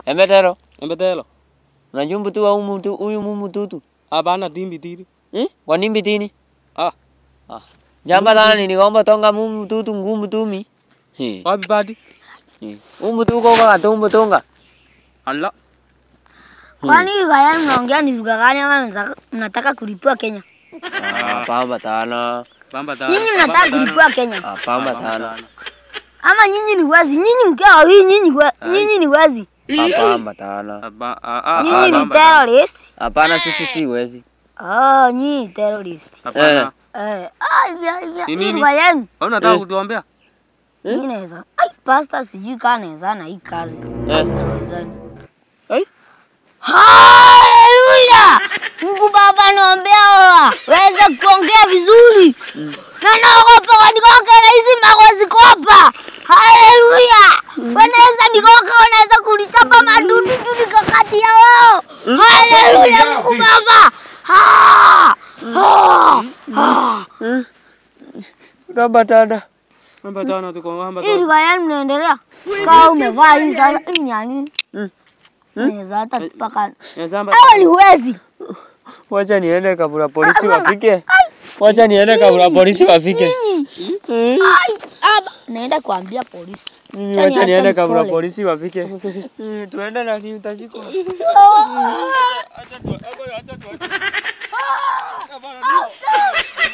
Embetero. Embetelo. Unajua mbutu wa umutu huyu mumututu. Hapana timbi tiri. Eh? Kwa nini bitini? Ah. Ah. Jamba tani nigomba tonga mumututu ngumu tumi. Eh. Wapi badi? Umutu kwa kwa tumbo tonga. Allah. Kwani lugha yenu mnaongea ni lugha gani ama mnataka- mnataka kulipua Kenya? Ah, pamba tana. Bamba ta. Nyinyi mnataka kulipua Kenya Ah, pamba tana. ama nyinyi ni wezi? Nyinyi mkiwa wawili nyinyi we- nyinyi ni wezi. Ah, pamba tana. Aba ah ah. Nyinyi ni bamba. terrorist. Hapana sisi si wezi. Oh, nyinyi ni terrorist. Hapana. Eh, ai ya ya. Ni hii nini? Lugha yenu. Wewe unataka Eh. kutuombea? Mimi naweza. Ai, pastor sijui kama naweza na hii kazi. Eh. Nawezani. Ai. Haleluya! Mungu Baba naombea wewe waweze kuongea vizuri. Na naogopa wanigonge na hizi mawe ziko hapa. Haleluya! Wanaweza nigonga, wanaweza kulitapa madudu tu niko kati ya wao. Haleluya Mungu Baba. Ah! Ah! Ah! Pamba tana. Bamba ta tuko bamba Hii ta. lugha yenu mnaendelea. Kama umevaa hii sasa hii ni ya nini? Mm. Naweza hata tupaka. Ya zamba. Hao ni wezi. Wacha niende kabla polisi wafike. Wacha niende kabla polisi wafike. Eh. Ai, aba. Naenda kuambia polisi. Mimi Acha wacha niache niende kabla mpole. polisi wafike. Eh, Tuende na ni utashikwa. Ah!